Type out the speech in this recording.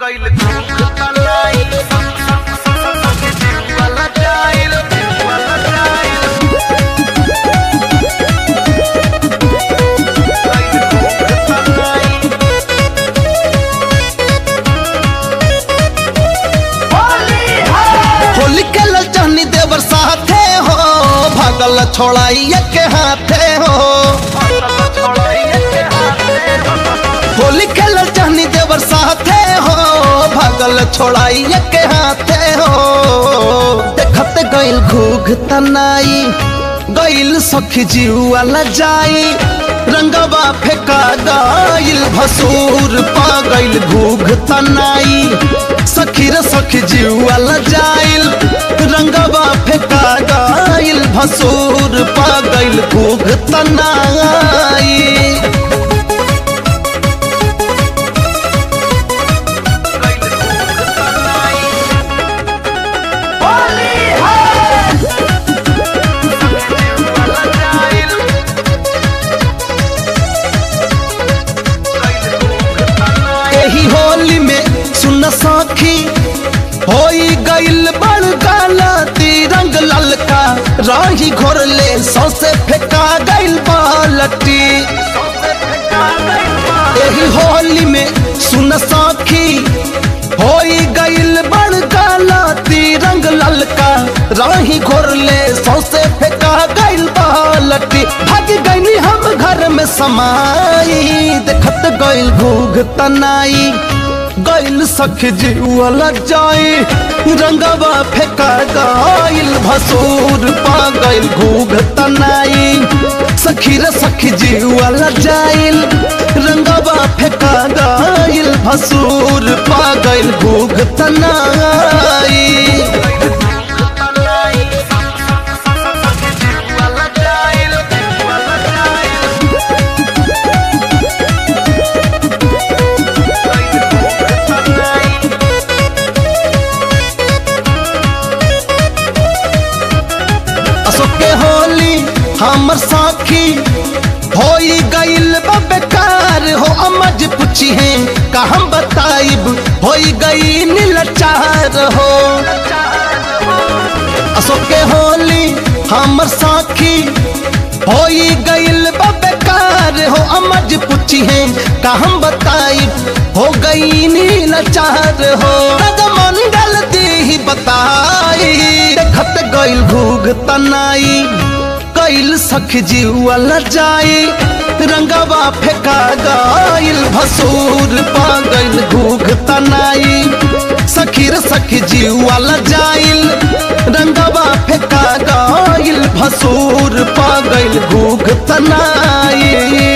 गइल धूप तलाई वाला जाइल वाला जाइल गइल धूप तलाई होली के लचहनी देवर साथे हो भागल छोड़ाई के हाथे हो होली के लचहनी देवर साथे हो भागल छोड़ाई के हाथे हो देखत गइल घूघ तनाई गइल सखी जीवा जाई रंगवा फेंका गइल भसूर पा गइल घूघ तनाई सखी रे सखी जीवा जाइल रंगवा फेंका गइल भसूर पा गइल घूघ तनाई एही होली में सुन सखी होई गइल बड़ गलती रंग ललका राही घोरले सौसे फेंका गइल बालटी एही होली में सुन सखी होई गइल बड़ गलती रंग ललका राही घोरले सौसे फेंका गइल बालटी भाग गइनी हम घर में समाई देखत गइल घूघ तनाई गइल सख जीवल जाई रंगवा फेंका गइल भसूर पा गइल घूघ तनाई सखी रे सखी जीवल जाइल रंगवा फेंका गइल भसूर पा गइल घूघ तनाई अशोक के होली हमर साखी होई गइल बा बेकार हो अमज पूछी है का हम बताइब होई गई नीलचार हो अशोक के होली हमर साखी होई गइल बा बेकार हो अमज पूछी है का हम बताइब हो गई नीलचार हो मंडल दी बताई देखत गइल घूघ तनाई गइल सख जीवल जाई रंगवा फेंका गइल भसूर पा गइल घूघ तनाई सखी रे सखी जीवल जाइल रंगवा फेंका गइल भसूर पा गइल घूघ तनाई